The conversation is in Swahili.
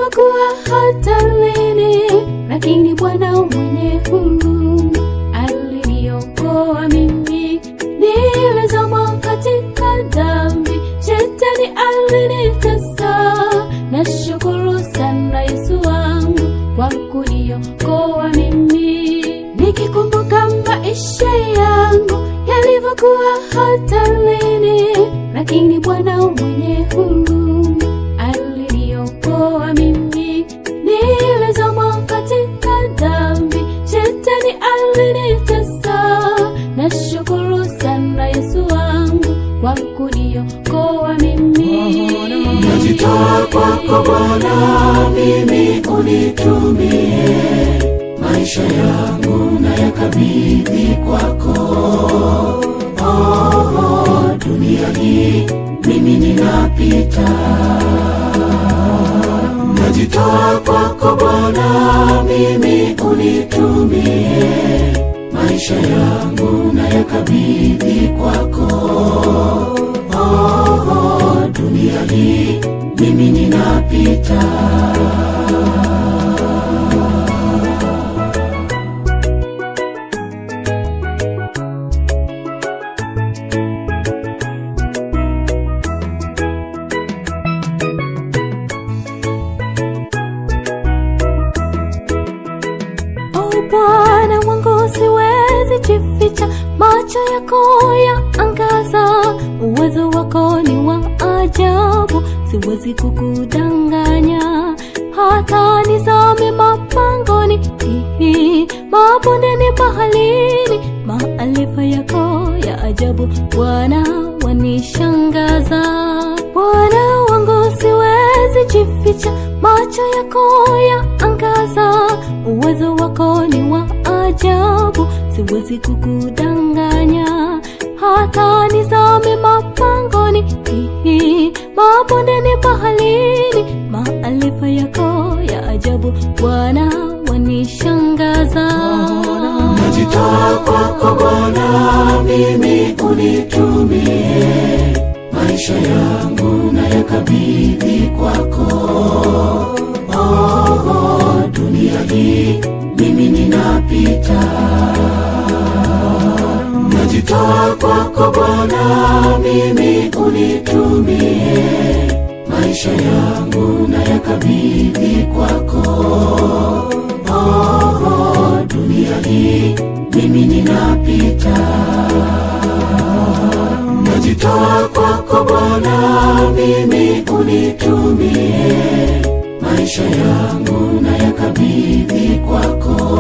yalivyokuwa hatarini, lakini Bwana mwenye huruma aliniokoa mimi. Nilizama katika dhambi, shetani alinitesa. Nashukuru sana Yesu wangu kwa kuniokoa mimi, nikikumbuka maisha yangu yalivyokuwa hatarini, lakini Bwana mwenye huruma aliniokoa mimi. Nilizama katika dhambi, shetani alinitesa. Nashukuru sana Yesu wangu kwa kuniokoa mimi. Najitoa kwako Bwana, mimi unitumie, maisha yangu na yakabidhi kwako. Oh, dunia hii mimi ninapita, najitoa kwako Bwana, mimi unitumie, maisha yangu na yakabidhi kwako. Oh, dunia hii mimi ninapita. O Bwana wangu, siwezi jificha, macho yako ya angaza, uwezo wako ni wa ajabu, siwezi kukudanganya. Hata nizame mapangoni, hihi, mabondeni, baharini, maarifa yako ya ajabu, Bwana wanishangaza. Bwana wangu, siwezi jificha, macho yako ya angaza, uwezo wako ni wa ajabu, siwezi kukudanganya. Hata nizame mapangoni, hihi, mabondeni, baharini, maarifa yako ya ajabu, Bwana wanishangaza. Najitoa kwako Bwana, mimi unitumie, maisha yangu na yakabidhi kwako. Oh, dunia hii mimi ninapita, najitoa kwako Bwana, mimi unitumie, maisha yangu na yakabidhi kwako. Oh, dunia hii mimi ninapita, najitoa kwako Bwana, mimi unitumie, maisha yangu na yakabidhi kwako.